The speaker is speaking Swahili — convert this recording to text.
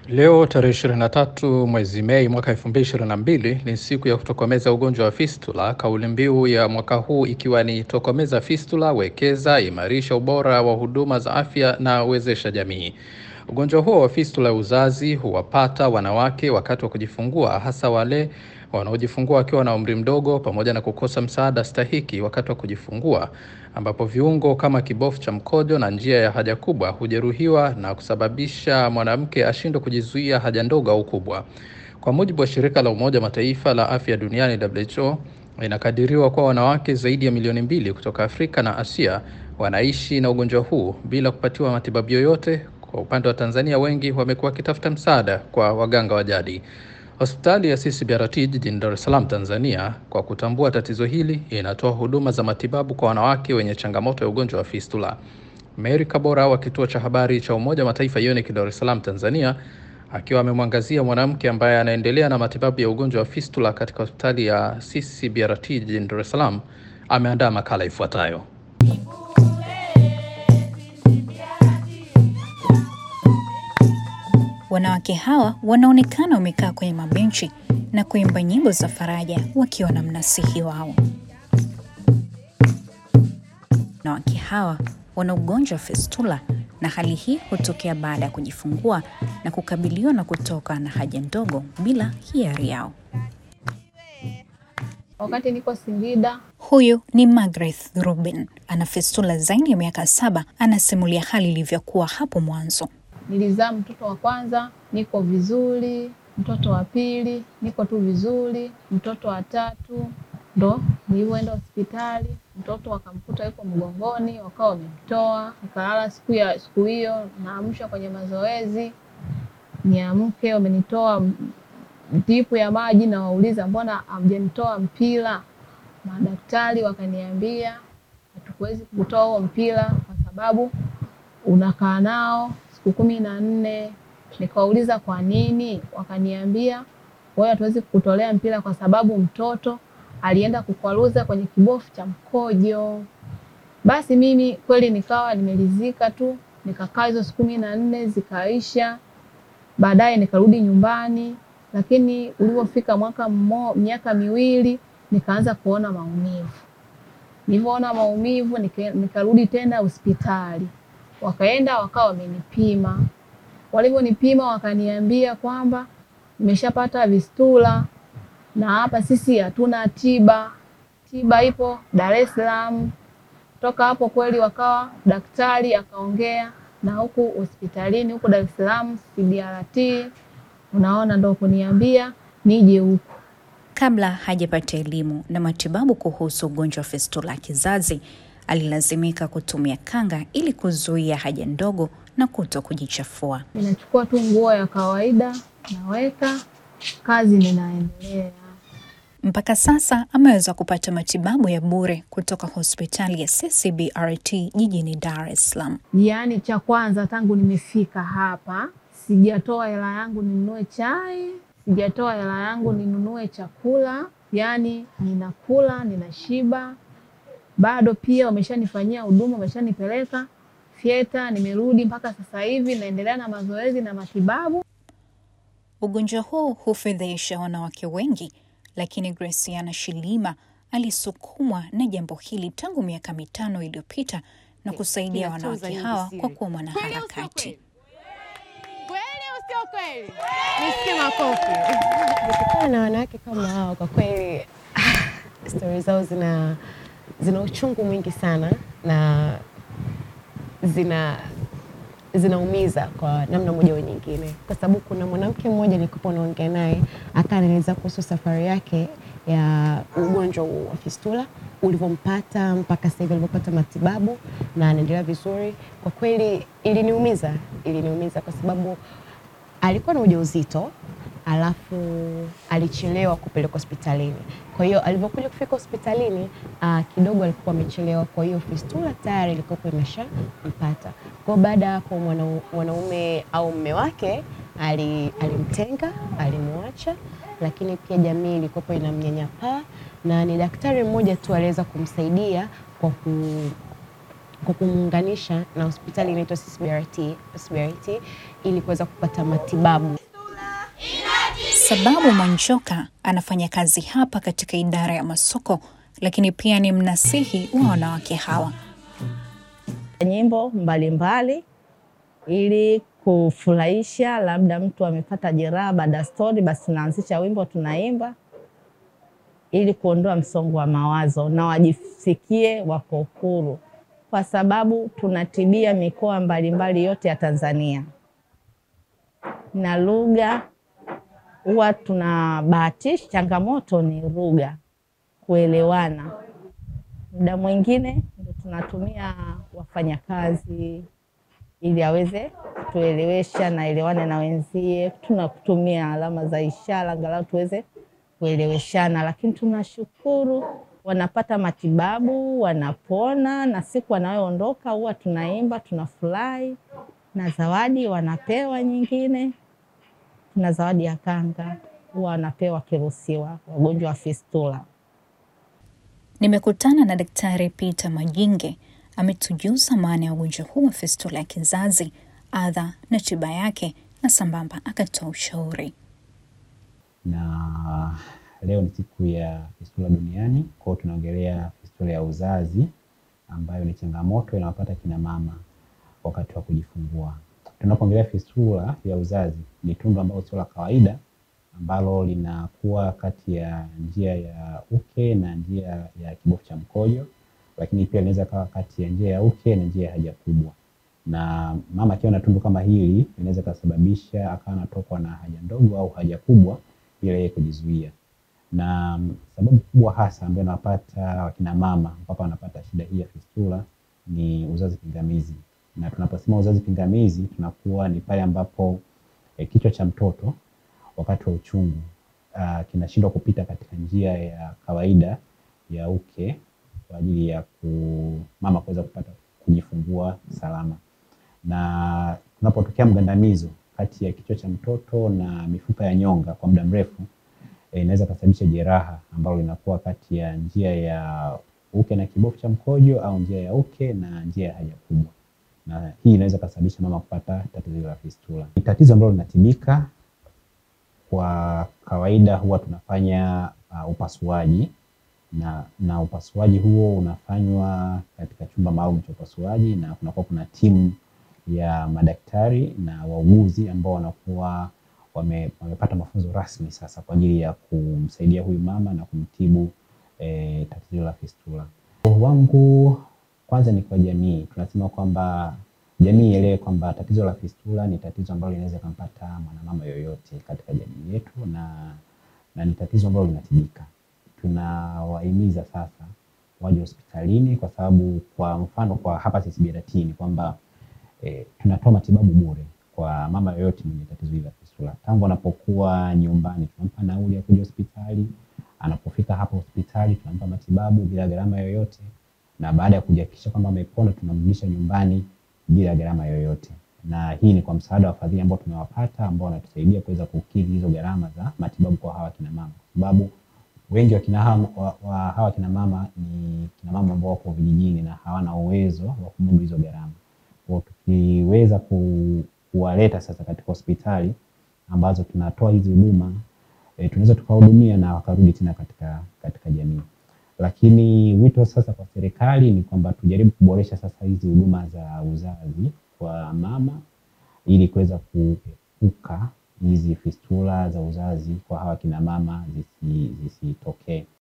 Leo tarehe 23 mwezi Mei mwaka 2022 ni siku ya kutokomeza ugonjwa wa fistula, kauli mbiu ya mwaka huu ikiwa ni tokomeza fistula, wekeza, imarisha ubora wa huduma za afya na wezesha jamii. Ugonjwa huo wa fistula ya uzazi huwapata wanawake wakati wa kujifungua, hasa wale wanaojifungua wakiwa na umri mdogo, pamoja na kukosa msaada stahiki wakati wa kujifungua, ambapo viungo kama kibofu cha mkojo na njia ya haja kubwa hujeruhiwa na kusababisha mwanamke ashindwe kujizuia haja ndogo au kubwa. Kwa mujibu wa shirika la Umoja wa Mataifa la afya duniani WHO, inakadiriwa kuwa wanawake zaidi ya milioni mbili kutoka Afrika na Asia wanaishi na ugonjwa huu bila kupatiwa matibabu yoyote. Kwa upande wa Tanzania, wengi wamekuwa wakitafuta msaada kwa waganga wa jadi. Hospitali ya CCBRT jijini Dar es Salaam, Tanzania, kwa kutambua tatizo hili, inatoa huduma za matibabu kwa wanawake wenye changamoto ya ugonjwa wa fistula. Mary Kabora wa kituo cha habari cha Umoja wa Mataifa UNIC Dar es Salaam, Tanzania, akiwa amemwangazia mwanamke ambaye anaendelea na matibabu ya ugonjwa wa fistula katika hospitali ya CCBRT jijini Dar es Salaam, ameandaa makala ifuatayo. Wanawake hawa wanaonekana wamekaa kwenye mabenchi na kuimba nyimbo za faraja wakiwa na mnasihi wao. Wanawake hawa wana ugonjwa wa fistula na hali hii hutokea baada ya kujifungua na kukabiliwa na kutoka na haja ndogo bila hiari yao. Wakati niko Singida, Huyu ni Margaret Ruben, ana fistula zaidi ya miaka saba. Anasimulia hali ilivyokuwa hapo mwanzo. nilizaa mtoto wa kwanza, niko vizuri. Mtoto wa pili, niko tu vizuri. Mtoto wa tatu, ndo nilivyoenda hospitali, mtoto wakamkuta yuko mgongoni, wakawa wamemtoa. Nikalala siku ya siku hiyo, naamsha kwenye mazoezi, niamke, wamenitoa dipu ya maji, nawauliza mbona hamjanitoa mpira? Madaktari wakaniambia hatukuwezi kutoa huo mpira kwa sababu unakaa nao siku kumi na nne. Nikawauliza kwa nini, wakaniambia wewe, hatuwezi kukutolea mpira kwa sababu mtoto alienda kukwaruza kwenye kibofu cha mkojo. Basi mimi kweli nikawa nimelizika tu, nikakaa hizo siku kumi na nne zikaisha. Baadaye nikarudi nyumbani, lakini ulivyofika mwaka mmo, miaka miwili nikaanza kuona maumivu. Nilivyoona maumivu nika- nikarudi tena hospitali, wakaenda wakawa wamenipima. Walivyonipima wakaniambia kwamba nimeshapata vistula na hapa sisi hatuna tiba, tiba ipo Dar es Salaam. Toka hapo kweli wakawa daktari akaongea na huku hospitalini huku Dar es Salaam CBRT, unaona, ndo kuniambia nije huku. Kabla hajapata elimu na matibabu kuhusu ugonjwa wa fistula ya kizazi, alilazimika kutumia kanga ili kuzuia haja ndogo na kuto kujichafua. Ninachukua tu nguo ya kawaida naweka, kazi ninaendelea. Mpaka sasa ameweza kupata matibabu ya bure kutoka hospitali ya CCBRT jijini Dar es Salaam. Yaani cha kwanza tangu nimefika hapa sijatoa hela yangu ninunue chai, sijatoa hela yangu ninunue chakula, yaani ninakula ninashiba. Bado pia wameshanifanyia huduma, wameshanipeleka fyeta, nimerudi mpaka sasa hivi naendelea na mazoezi na matibabu. Ugonjwa huu hufedhesha wanawake wengi, lakini Graciana Shilima alisukumwa na jambo hili tangu miaka mitano iliyopita na kusaidia wanawake hawa kwa kuwa mwanaharakati. Kweli au sio kweli? Nisikie makofi. Nikikutana na wanawake kama hao, kwa kweli stori zao zina zina uchungu mwingi sana na zina zinaumiza kwa namna moja au nyingine, kwa sababu kuna mwanamke mmoja nilikuwa naongea naye akaanieleza kuhusu safari yake ya ugonjwa huu wa fistula ulivyompata mpaka sasa hivi alivyopata matibabu na anaendelea vizuri. Kwa kweli iliniumiza, iliniumiza kwa sababu alikuwa na ujauzito alafu alichelewa kupelekwa hospitalini. Kwa hiyo alivyokuja kufika hospitalini uh, kidogo alikuwa amechelewa, kwa hiyo fistula tayari ilikuwa imeshampata. Kwa hiyo baada ya hapo mwana- mwanaume au mme wake ali- alimtenga, alimwacha, lakini pia jamii ilikuwa inamnyanyapaa na ni daktari mmoja tu aliweza kumsaidia kwa ku kwa kumuunganisha na hospitali inaitwa CCBRT, CCBRT ili kuweza kupata matibabu. Sababu Mwanjoka anafanya kazi hapa katika idara ya masoko, lakini pia ni mnasihi wa wanawake hawa. nyimbo mbalimbali ili kufurahisha, labda mtu amepata jeraha baada ya stori, basi tunaanzisha wimbo tunaimba ili kuondoa msongo wa mawazo na wajisikie wako huru, kwa sababu tunatibia mikoa mbalimbali yote ya Tanzania na lugha huwa tunabahatisha. Changamoto ni lugha, kuelewana. Muda mwingine ndio tunatumia wafanyakazi ili aweze kutuelewesha na elewane na wenzie. Tunakutumia alama za ishara angalau tuweze kueleweshana, lakini tunashukuru wanapata matibabu, wanapona, na siku wanayoondoka huwa tunaimba, tunafurahi na zawadi wanapewa nyingine. Tuna zawadi ya kanga huwa wanapewa wakiruhusiwa wagonjwa wa fistula. Nimekutana na Daktari Peter Majinge, ametujuza maana ya ugonjwa huu wa fistula ya kizazi, adha na tiba yake, na sambamba akatoa ushauri. na leo ni siku ya fistula duniani. Kwa hiyo tunaongelea fistula ya uzazi ambayo ni changamoto inawapata kina mama wakati wa kujifungua. Tunapoongelea fistula ya uzazi, ni tundu ambalo sio la kawaida ambalo linakuwa kati ya njia ya uke na njia ya kibofu cha mkojo, lakini pia linaweza kawa kati ya njia ya uke na njia ya haja kubwa na mama akiwa na tundu kama hili inaweza ikasababisha akawa anatokwa na haja ndogo au haja kubwa bila yeye kujizuia. Na mm, sababu kubwa hasa ambayo inawapata wakina mama mpaka wanapata shida hii ya fistula ni uzazi pingamizi, na tunaposema uzazi pingamizi tunakuwa ni pale ambapo eh, kichwa cha mtoto wakati wa uchungu ah, kinashindwa kupita katika njia ya kawaida ya uke kwa ajili ya ku, mama kuweza kupata kujifungua salama na kunapotokea mgandamizo kati ya kichwa cha mtoto na mifupa ya nyonga kwa muda mrefu eh, inaweza kusababisha jeraha ambalo linakuwa kati ya njia ya uke na kibofu cha mkojo au njia ya uke na njia ya haja kubwa, na hii inaweza kusababisha mama kupata tatizo la fistula. Ni tatizo ambalo linatibika kwa kawaida, huwa tunafanya uh, upasuaji na, na upasuaji huo unafanywa katika chumba maalum cha upasuaji na kunakuwa kuna timu ya madaktari na wauguzi ambao wanakuwa wame, wamepata mafunzo rasmi sasa kwa ajili ya kumsaidia huyu mama na kumtibu eh, tatizo la fistula. wangu kwanza ni kwa jamii, tunasema kwamba jamii ielewe kwamba tatizo la fistula ni tatizo ambalo linaweza kumpata mwanamama yoyote katika jamii yetu na, na ni tatizo ambalo linatibika. Tunawahimiza sasa waje hospitalini kwa sababu kwa mfano kwa hapa CCBRT ni kwamba e, tunatoa matibabu bure kwa mama yoyote mwenye tatizo hili la fistula. Tangu anapokuwa nyumbani tunampa nauli ya kuja hospitali, anapofika hapa hospitali tunampa matibabu bila gharama yoyote, na baada ya kujihakikisha kwamba amepona tunamrudisha nyumbani bila gharama yoyote. Na hii ni kwa msaada wa wafadhili ambao tumewapata ambao wanatusaidia kuweza kukidhi hizo gharama za matibabu kwa hawa kina mama, kwa sababu wengi wa kina hawa, wa, wa hawa kina mama ni kina mama ambao wako vijijini na hawana uwezo wa kumudu hizo gharama. Kwa hiyo tukiweza ku, kuwaleta sasa katika hospitali ambazo tunatoa hizi huduma e, tunaweza tukawahudumia na wakarudi tena katika, katika jamii. Lakini wito sasa kwa serikali ni kwamba tujaribu kuboresha sasa hizi huduma za uzazi kwa mama ili kuweza kuepuka hizi fistula za uzazi kwa hawa kina mama zisitokee.